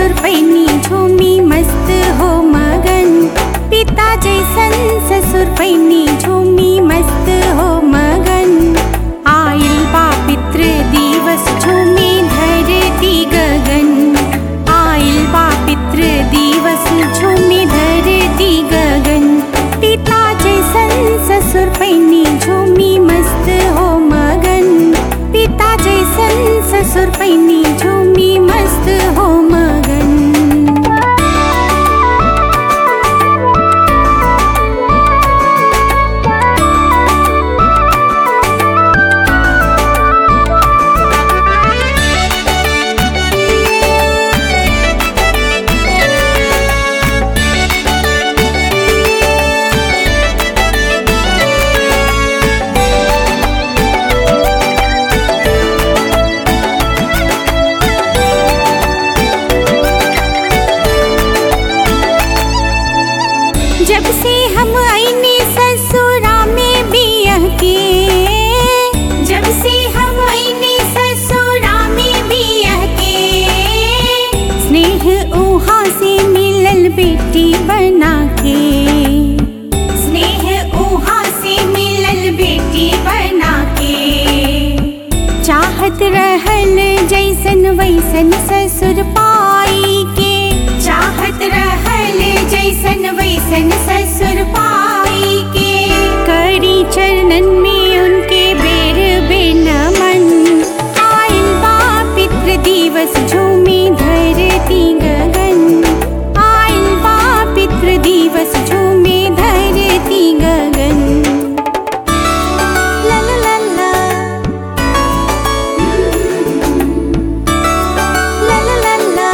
ससुर पैनी झूमी मस्त हो मगन पिता जैसन ससुर पैनी झूमी मस्त हो मगन आइल बा पितृ दिवस झूमी धरती गगन आइल बा पितृ दिवस झूमी धरती गगन पिता जैसन ससुर पैनी झूमी मस्त हो मगन पिता जैसन ससुर पैनी झूमी मस्त हो मगन जब से हम आईने ससुरा में बियह के जब से हम आईने ससुरा में बियह के स्नेह उहाँ से मिलल बेटी बना के स्नेह उहाँ से मिलल बेटी बना के चाहत रहल जैसन वैसन ससुर पाई के चाहत रहल जैसन वैसन ससुर पाई के करी चरणन में उनके बेर बेनमन आइल बा पितृ दिवस झूमी धरती गगन आइल बा पितृ दिवस झूमी धरती गगन ला ला ला ला ला ला ला ला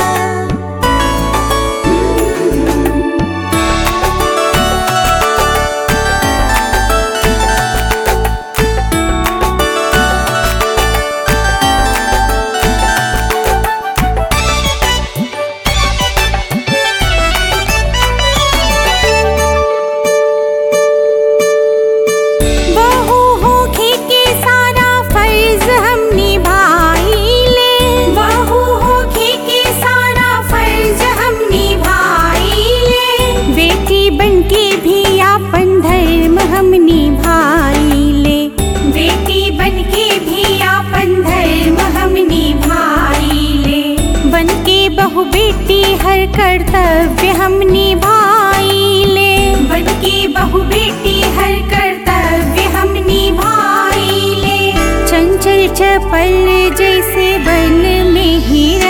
बहू होके के सारा फर्ज हम निभाइले बहू होके के सारा फर्ज हम निभाइले बेटी बनके भी आपन धर्म हम निभाइले बेटी बनके भी आपन धर्म हम निभाइले बनके बहु बेटी हर कर्तव्य हम निभाइले बनके बहु बेटी हर कर्तव्य हम निभाइले चंचल चपल जैसे बन में हीरा